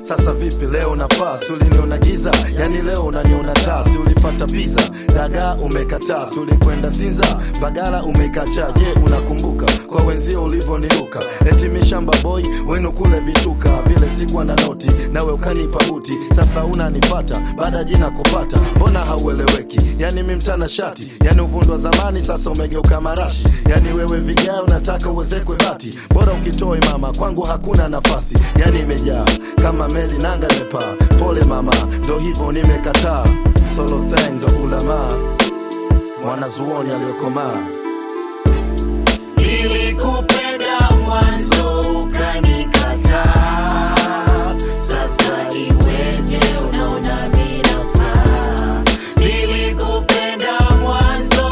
sasa vipi leo nafaa si uliniona giza yani leo unaniona taa si ulifata piza dagaa umekataa si ulikwenda sinza bagala umekacha je unakumbuka kwa wenzio ulivyoniruka eti mishamba boy wenu kule vituka vile sikuwa na noti nawe ukanipa buti sasa unanipata baada ya jina kupata mbona haueleweki yani mimtana shati yani uvundo wa zamani sasa umegeuka marashi yani wewe vigae unataka uwezekwe bati bora ukitoe mama kwangu hakuna nafasi yani imejaa kama meli nanga imepaa pole mama ndo hivyo nimekataa solo thang ndo ulamaa mwanazuoni aliyokomaa Nilikupenda mwanzo ukanikataa, sasa iweje unaona mimi nafaa? Nilikupenda mwanzo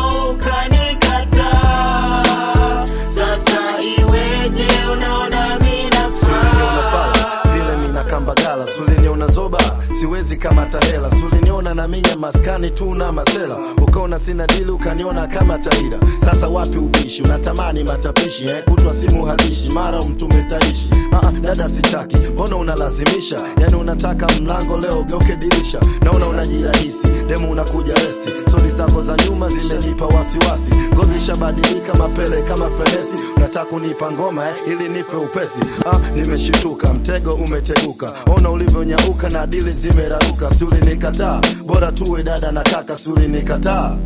ukanikataa, sasa iweje unaona mimi Suliniona nafaa? fala vile mina kambagala suliniona zoba siwezi kama tahela suliniona na minya maskani tu na masela ukaona sina dili ukaniona kama taira sasa wapi ubishi unatamani matapishi eh? kutwa simu hazishi mara mtume taishi ah, dada sitaki mbona unalazimisha yani unataka mlango leo geuke dirisha naona unajirahisi demu unakuja resi sodi zako za nyuma zimenipa wasiwasi ngozi ishabadilika mapele kama fenesi unataka kunipa ngoma eh? ili nife upesi ah, nimeshituka mtego umeteguka ona ulivyonyauka na dili zimeraruka si ulinikataa bora tuwe dada na kaka si ulinikataa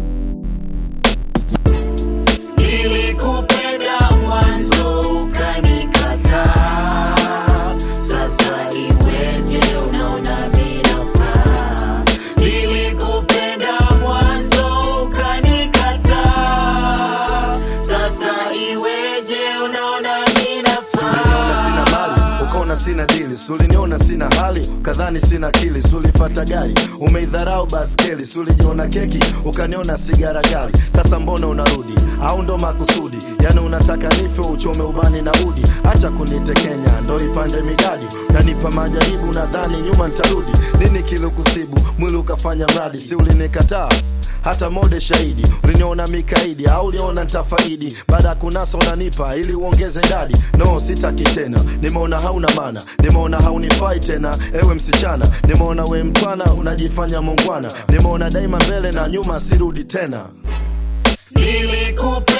Nilikupenda mwanzo ukanikataa, sasa iweje unaona mimi nafaa? Nilikupenda mwanzo ukanikataa, sasa iweje unaona mimi uliniona sina nafaa? mali ukaona sina dili suliniona sina hali ukadhani sina akili sulifata gari umeidharau baskeli sulijiona keki ukaniona sigara gali sasa mbona unarudi au ndo makusudi yani unataka nife uchome ubani na udi acha kunitekenya ndo ipande midadi nanipa majaribu nadhani nyuma ntarudi nini kilikusibu mwili ukafanya mradi si ulinikataa hata mode shahidi uliniona mikaidi au uliona ntafaidi baada ya kunasa unanipa ili uongeze idadi no sitaki tena nimeona hauna mana nimeona haunifai tena ewe msichana nimeona we mtwana unajifanya mungwana nimeona daima mbele na nyuma sirudi tena Nilikupenda